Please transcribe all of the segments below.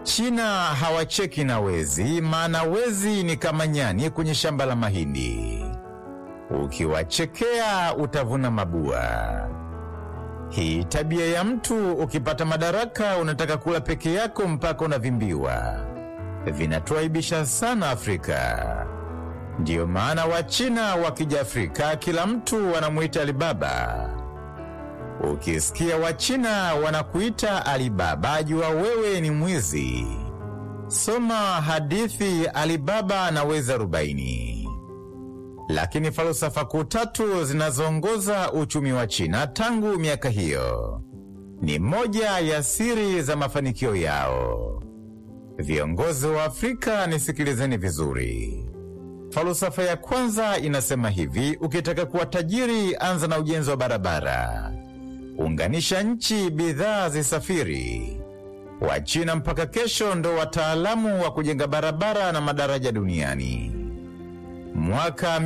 Wachina hawacheki na wezi, maana wezi ni kama nyani kwenye shamba la mahindi. Ukiwachekea utavuna mabua. Hii tabia ya mtu ukipata madaraka unataka kula peke yako mpaka unavimbiwa, vinatuaibisha sana Afrika. Ndiyo maana Wachina wakija Afrika kila mtu wanamuita Alibaba. Ukisikia Wachina wanakuita Alibaba, jua wewe ni mwizi. Soma hadithi Alibaba na wezi arobaini. Lakini falsafa kuu tatu zinazoongoza uchumi wa China tangu miaka hiyo ni moja ya siri za mafanikio yao. Viongozi wa Afrika, nisikilizeni vizuri. Falsafa ya kwanza inasema hivi: ukitaka kuwa tajiri, anza na ujenzi wa barabara. Unganisha nchi, bidhaa zisafiri. Wachina mpaka kesho ndo wataalamu wa kujenga barabara na madaraja duniani. Mwaka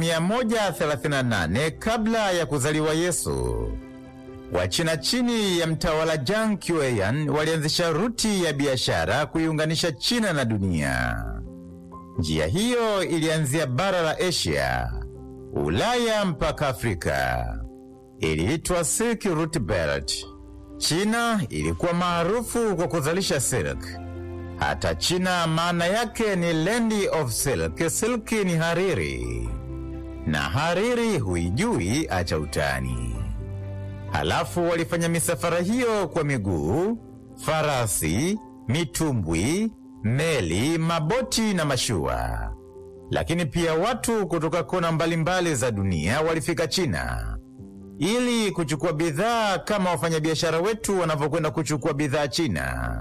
138 kabla ya kuzaliwa Yesu, Wachina chini ya mtawala Jiang Qian walianzisha ruti ya biashara kuiunganisha China na dunia. Njia hiyo ilianzia bara la Asia, Ulaya mpaka Afrika. Iliitwa Silk Route Belt. China ilikuwa maarufu kwa kuzalisha silk. Hata China maana yake ni land of silk. Silk ni hariri, na hariri huijui, acha utani. Halafu walifanya misafara hiyo kwa miguu, farasi, mitumbwi, meli, maboti na mashua. Lakini pia watu kutoka kona mbalimbali za dunia walifika China ili kuchukua bidhaa kama wafanyabiashara wetu wanavyokwenda kuchukua bidhaa China.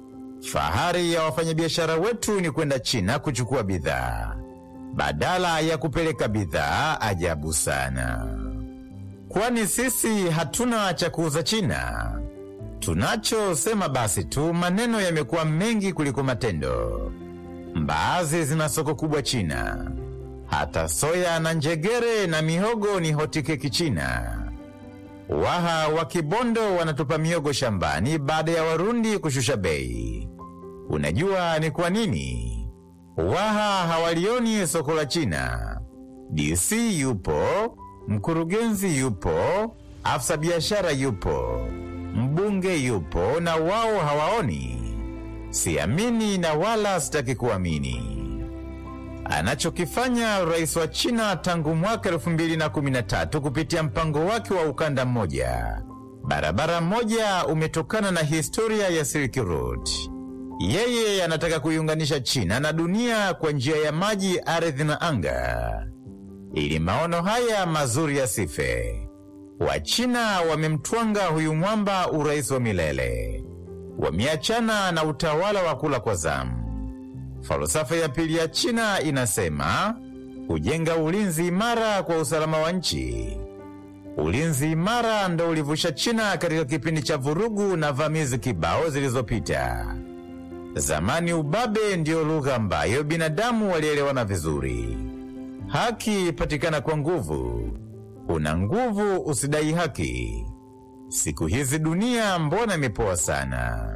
Fahari ya wafanyabiashara wetu ni kwenda China kuchukua bidhaa badala ya kupeleka bidhaa. Ajabu sana, kwani sisi hatuna cha kuuza China. Tunachosema basi tu, maneno yamekuwa mengi kuliko matendo. Mbaazi zina soko kubwa China, hata soya na njegere na mihogo ni hotikeki China. Waha wa Kibondo wanatupa miogo shambani baada ya Warundi kushusha bei. Unajua ni kwa nini? Waha hawalioni soko la China. DC yupo, mkurugenzi yupo, afisa biashara yupo, mbunge yupo, na wao hawaoni. Siamini na wala sitaki kuamini. Anachokifanya rais wa China tangu mwaka 2013 kupitia mpango wake wa ukanda mmoja, barabara moja, umetokana na historia ya Silk Road. Yeye anataka kuiunganisha China na dunia kwa njia ya maji, ardhi na anga, ili maono haya mazuri yasife. Wachina wamemtwanga huyu mwamba urais wa milele, wameachana na utawala wa kula kwa zamu. Falsafa ya pili ya China inasema kujenga ulinzi imara kwa usalama wa nchi. Ulinzi imara ndo ulivusha China katika kipindi cha vurugu na vamizi kibao zilizopita. Zamani ubabe ndiyo lugha ambayo binadamu walielewana vizuri. Haki patikana kwa nguvu, una nguvu usidai haki. Siku hizi dunia mbona imepoa sana?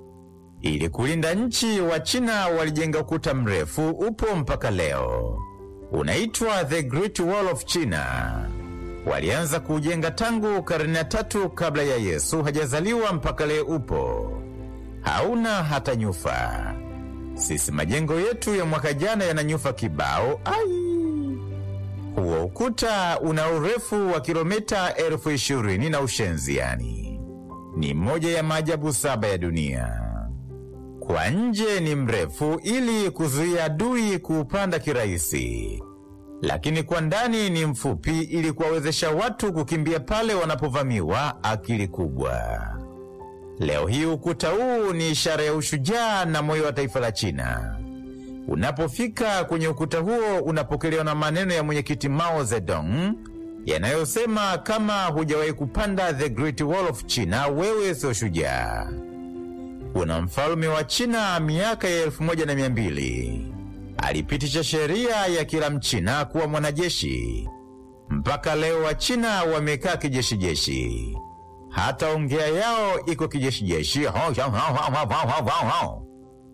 Ili kulinda nchi, wa China walijenga ukuta mrefu, upo mpaka leo, unaitwa The Great Wall of China. Walianza kuujenga tangu karne ya tatu kabla ya Yesu hajazaliwa, mpaka leo upo, hauna hata nyufa. Sisi majengo yetu ya mwaka jana yana nyufa kibao. Ai, huo ukuta una urefu wa kilomita elfu ishirini na ushenzi, yani ni moja ya maajabu saba ya dunia. Kwa nje ni mrefu ili kuzuia adui kuupanda kirahisi, lakini kwa ndani ni mfupi ili kuwawezesha watu kukimbia pale wanapovamiwa. Akili kubwa. Leo hii ukuta huu ni ishara ya ushujaa na moyo wa taifa la China. Unapofika kwenye ukuta huo, unapokelewa na maneno ya mwenyekiti Mao Zedong yanayosema, kama hujawahi kupanda the Great Wall of China, wewe sio shujaa. Kuna mfalme wa China miaka ya elfu moja na mia mbili alipitisha sheria ya kila mchina kuwa mwanajeshi. Mpaka leo wa China wamekaa kijeshi-jeshi, hata ongea yao iko kijeshi-jeshi.